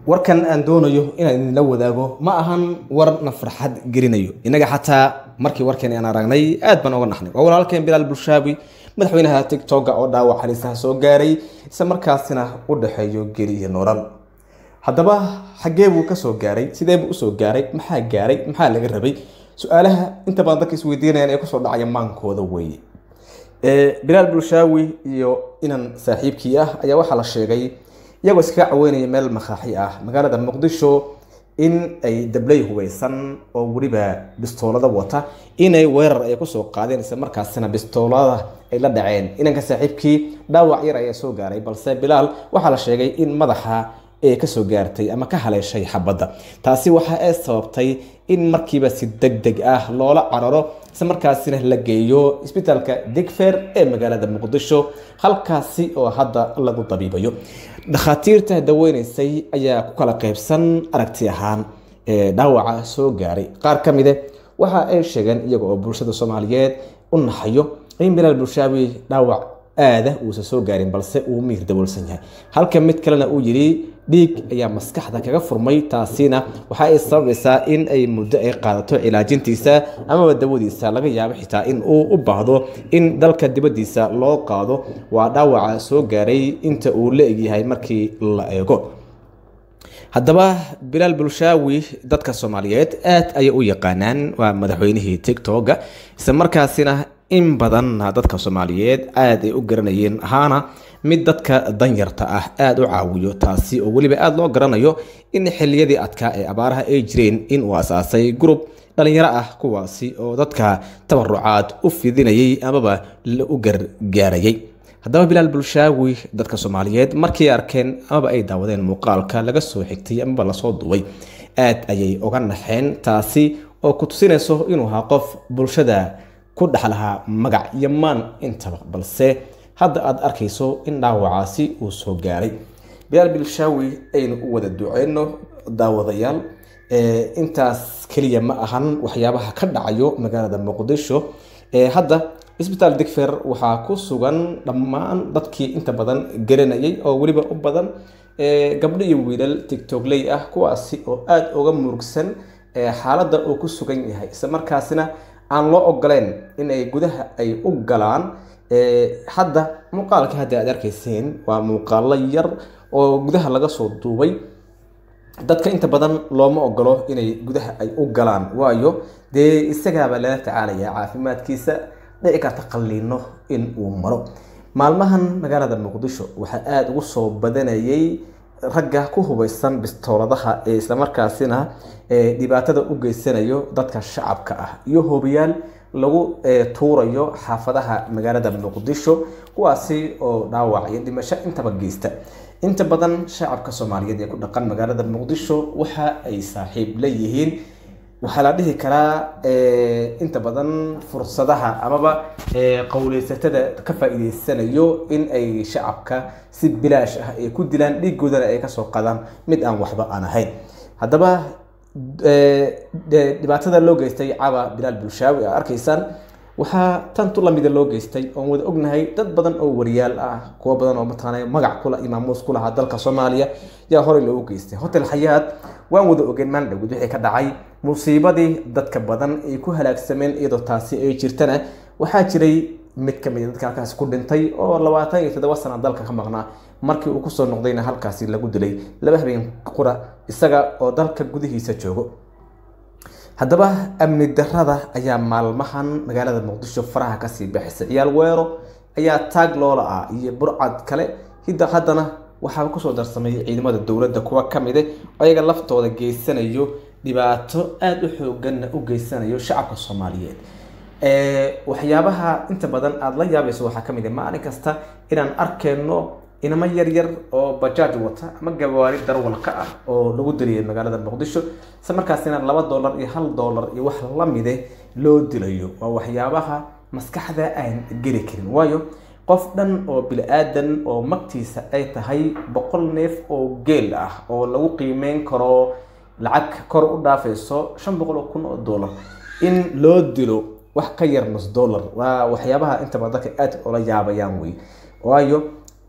warkan aan doonayo inaan idinla wadaago ma ahan warna farxad gelinayo innaga xataa markii warkeeni aan aragnay aad baan oga naxnay waa walaalkeen bilaal bulshaabi madaxweynaha tigtoga oo dhaawac halisaha soo gaaray isla markaasina u dhexeeyo geli iyo nolol haddaba xaggee buu kasoo gaaray sidee buu usoo gaaray maxaa gaaray maxaa laga rabay su-aalaha inta badan dadka isweydiinayaan ee kusoo dhacaya maankooda weeye bilaal bulshaawi iyo inan saaxiibkii ah ayaa waxaa la sheegay iyagoo iskaga caweynaya meel makaaxi ah magaalada muqdisho in ay dabley hubeysan oo weliba bistoolada wata inay weerar ay kusoo qaadeen isla markaasina bistoolada ay la dhaceen inanka saaxiibkii dhaawac yar ayaa soo gaaray balse bilaal waxaa la sheegay in madaxa ee kasoo gaartay ama ka haleeshay xabadda taasi waxa ay sababtay in markiiba si deg deg ah loola cararo isla markaasina la geeyo isbitaalka digfer ee magaalada muqdisho halkaasi oo hadda lagu dabiibayo dhakhaatiirta daweyneysay ayaa ku kala qeybsan aragti ahaan ee dhaawaca soo gaaray qaar ka mide waxa ay sheegeen iyaga oo bulshada soomaaliyeed u naxayo in bilaal bulshaawi dhaawac aada uusan soo gaarin balse uu miir daboolsan yahay halka mid kalena uu yidhi dhiig ayaa maskaxda kaga furmay taasina waxa ay sababaysaa in ay muddo ay qaadato cilaajintiisa amaba dawadiisa laga yaabo xitaa in uu u baahdo in dalka dibaddiisa loo qaado waa dhaawaca soo gaaray inta uu la egyahay markii la eego haddaba bilaal bulshaawi dadka soomaaliyeed aad ayay u yaqaanaan waa madaxweynihii tigtoga isla markaasina in badan dadka soomaaliyeed aada ay u garanayeen ahaana mid dadka danyarta ah aada u caawiyo taasi oo weliba aada loo garanayo in xiliyadii adkaa ee abaaraha ay jireen in uu asaasay gurub dhalinyaro ah kuwaasi oo dadka tabarucaad u fidinayay amaba u gargaarayay haddaba bilaal bulshaawi dadka soomaaliyeed markay arkeen amaba ay daawadeen muuqaalka laga soo xigtay amaba lasoo duubay aad ayay uga naxeen taasi oo ku tusinayso inuu ahaa qof bulshada ku dhex lahaa magac iyo maan intaba balse hadda aada arkayso in dhaawacaasi uu soo gaaray bilaal bilshaawi aynu u wada duceyno daawadayaal intaas keliya ma ahan waxyaabaha ka dhacayo magaalada muqdisho hadda isbitaal digfer waxaa ku sugan dhammaan dadkii inta badan garanayay oo weliba u badan gabdho iyo wiilal tigtogley ah kuwaasi oo aada uga murugsan xaaladda uu ku sugan yahay isla markaasina aan loo ogoleen inay gudaha ay u galaan hadda muuqaalka hadda aad arkayseen waa muuqaalo yar oo gudaha laga soo duubay dadka inta badan looma ogolo inay gudaha ay u galaan waayo dee isagaabaa lala tacaalaya caafimaadkiisa dhici karta qalliino in uu maro maalmahan magaalada muqdisho waxaa aada ugu soo badanayay ragga ku hubeysan bistooladaha ee islamarkaasina dhibaatada u geysanayo dadka shacabka ah iyo hobiyaal lagu tuurayo xaafadaha magaalada muqdisho kuwaasi oo dhaawac iyo dhimasho intaba geysta inta badan shacabka soomaaliyeed ee ku dhaqan magaalada muqdisho waxa ay saaxiib leeyihiin waxaa la dhihi karaa inta badan fursadaha amaba qowleysatada ka faa-iideysanayo in ay shacabka si bilaash ah ay ku dilaan dhiigoodana ay kasoo qadaan mid aan waxba aan ahayn haddaba dhibaatada loo geystay caba bilaal bulshaawi a arkaysaan waxaa tantu lamida loo geystay oon wada ognahay dad badan oo wariyaal ah kuwo badan oo mataqaana magac kula imaamuus ku lahaa dalka soomaaliya yaa horey loogu geystay hotel xayaad waan wada ogeen maalin dhowd wixii ka dhacay musiibadii dadka badan ay ku halaagsameen iyadoo taasi ay jirtana waxaa jiray mid ka mid a dadka halkaasi ku dhintay oo labaatan iyo toddoba sana dalka ka maqnaa markii uu kusoo noqdayna halkaasi lagu dilay laba habeen qura isaga oo dalka gudihiisa joogo haddaba amni darada ayaa maalmahan magaalada muqdisho faraha kasii baxaysa ciyaal weero ayaa taag loola ah iyo burcad kale hidda haddana waxaa kusoo darsamay ciidamada dowladda kuwa kamide ayaga laftooda geysanayo dhibaato aada u xooganna u geysanayo shacabka soomaaliyeed waxyaabaha inta badan aada la yaabayso waxaa kamid ah maalin kasta inaan arkeyno inamo yaryar oo bajaaj wata ama gawaari darwalka ah oo lagu diliyay magaalada muqdisho isla markaasina laba dollar iyo hal dollar iyo wax lamide loo dilayo waa waxyaabaha maskaxda aan geli karin waayo qof dhan oo bili-aadan oo magtiisa ay tahay boqol neef oo geel ah oo lagu qiimeyn karo lacag kor u dhaafayso shan boqol oo kun oo dollar in loo dilo wax ka yar nus dollar waa waxyaabaha intaba dadka aad ola yaabayaan wey waayo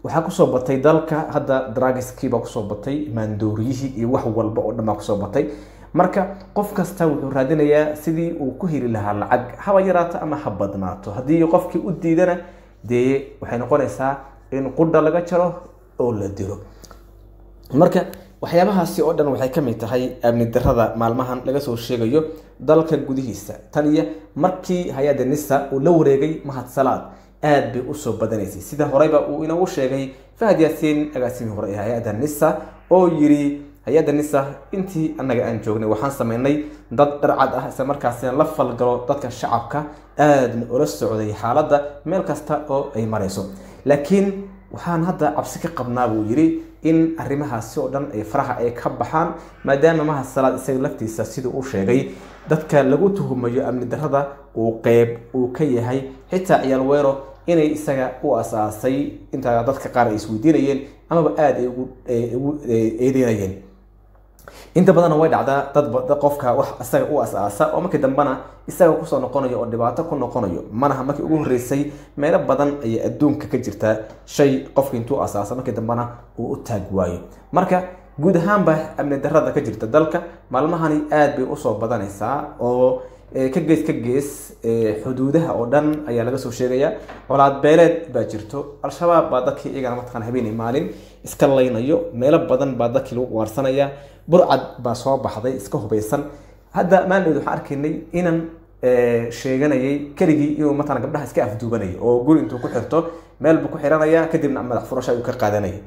waxaa kusoo batay dalka hadda dragiskiibaa kusoo batay maandooriyihii iyo wax walba oo dhan baa kusoo batay marka qof kasta wuxuu raadinayaa sidii uu ku heli lahaa lacag haba yaraato ama ha badnaato haddii qofkii u diidana dee waxay noqonaysaa in qudha laga jaro oo la dilo marka waxyaabahaasi oo dhan waxay ka mid tahay amni darada maalmahan laga soo sheegayo dalka gudihiisa tan iyo markii hay-adda nisa uu la wareegay mahad salaad aad bay usoo badanaysay sida horeyba uu inagu sheegay fahad yaasiin agaasimii hore ee hay-adda nisa oo yiri hay-adda nisa intii annaga aan joognay waxaan sameynay dad dharcad ah isla markaasina la falgalo dadka shacabka aadna ula socday xaaladda meel kasta oo ay marayso laakiin waxaan hadda cabsi ka qabnaa buu yiri in arrimahaasi oo dhan ay faraha ay ka baxaan maadaama mahad salaad isaga laftiisa siduu u sheegay dadka lagu tuhumayo amni darada uu qeyb uu ka yahay xitaa ciyaal weero inay isaga u asaasay intaa dadka qaar ay isweydiinayeen amaba aada ay ugu eedeynayeen inta badanna way dhacdaa dad qofka wax isaga u as-aasa oo markii dambena isaga kusoo noqonayo oo dhibaato ku noqonayo manaha markii ugu horreysay meelo badan ayay adduunka ka jirtaa shay qofka intuu asaasa markii dambena uu u taag waayo marka guud ahaanba amni darada ka jirta dalka maalmahani aad bay usoo badanaysaa oo ka gees ka gees xuduudaha oo dhan ayaa laga soo sheegayaa colaad beeleed baa jirto al-shabaab baa dadkii iyagana mataqana habeenay maalin iska laynayo meelo badan baa dadkii lagu ugaarsanaya burcad baa soo baxday iska hubaysan hadda maalin waxaan arkaynay inan sheeganayay keligii inuu matala gabdhaha iska afduubanayay oo guri intuu ku xirto meel buu ku xiranaya kadibna madax furasha ayuu ka qaadanayay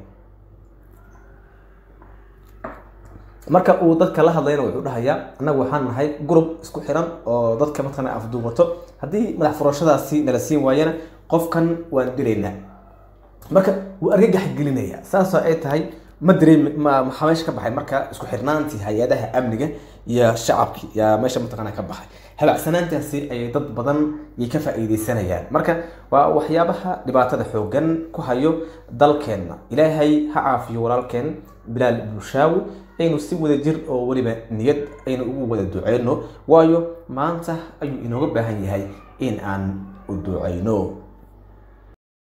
marka uu dadka la hadlayna wuxuu dhahayaa annagu waxaan nahay gurub isku xiran oo dadka mataqana afduubato haddii madax furashadaasi nala siin waayana qofkan waan dilaynaa marka wuu argagax gelinaya saasoo ay tahay ma dareem maxaa meesha ka baxay marka isku xirnaantii hay-adaha amniga iyo shacabki yaa meesha mataqana ka baxay habacsanaantaasi ayay dad badan yay ka faa-iideysanayaan marka waa waxyaabaha dhibaatada xoogan ku hayo dalkeenna ilaahay ha caafiyo walaalkeen bilaal bulshaawi aynu si wada jir oo weliba niyad aynu ugu wada duceyno waayo maanta ayuu inooga baahan yahay in aan u duceyno